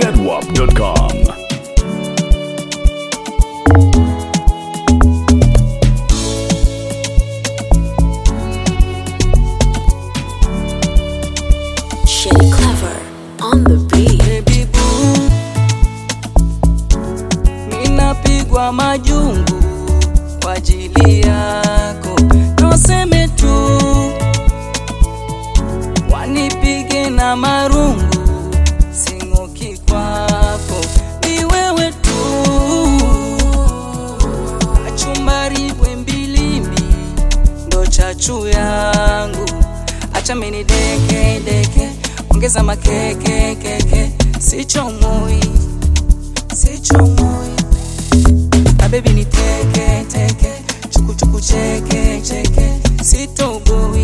zedwap.com. Shelly Clever on the beat. Baby boo, minapigwa majungu kwa ajili yako, noseme tu wanipige na marungu, sing'oki kwako, ni wewe tu, kachumbari bwembilimbi ndo chachu yangu, acha mini deke deke, ongeza makeke keke, sichomoi sichomoi, na baby ni teke teke, chuku chuku cheke cheke, sitoboi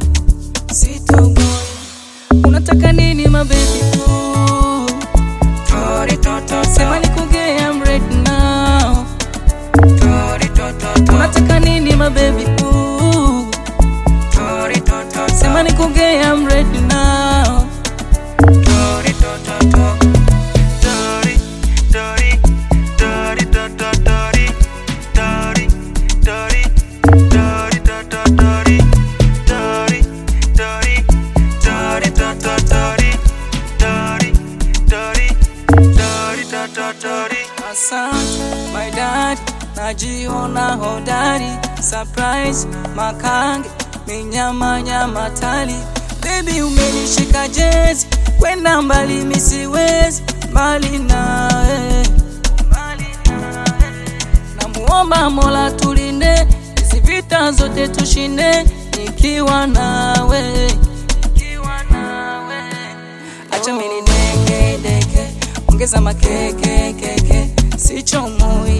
sitoboi, unataka nini mabebi boo? Tori toto sema nikugea, I'm ready now. Tori toto unataka nini mabebi boo? Tori toto sema nikugea, I'm ready now. Tori toto Tori Tori Tori toto Tori Tori Tori Tori toto Tori Tori Tori Tori toto Tori Tori Tori Tori toto Tori Asante my dad najiona hodari surprise makange minyama nyama tali baby umenishika jezi kwenda mbali misiwezi mbali nawe mbali nawe namuomba mola tulinde hizi vita zote tushinde nikiwa nawe nikiwa nawe acha mini deke deke ongeza makeke keke sichomoi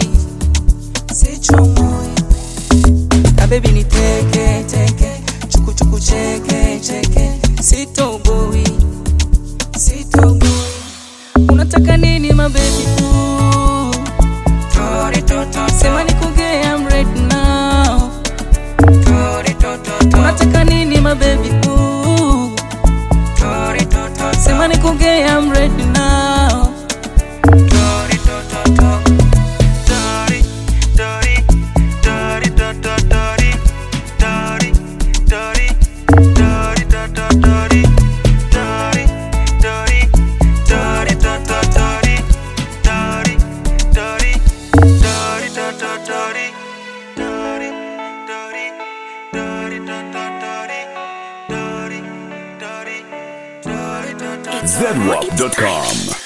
sichomoi na baby ni teke teke chuku chuku cheke cheke sitoboi sitoboi unataka nini mabebi boo Tori toto sema nikugea I'm ready now Tori toto unataka nini mabebi boo Tori toto sema nikugea I'm ready now Tori toto Tori Tori Tori toto Tori Tori Tori Tori toto Tori Tori Tori Tori toto Tori Tori Tori Tori toto Tori Tori Tori Tori toto Tori Tori Tori Tori toto zedwap.com.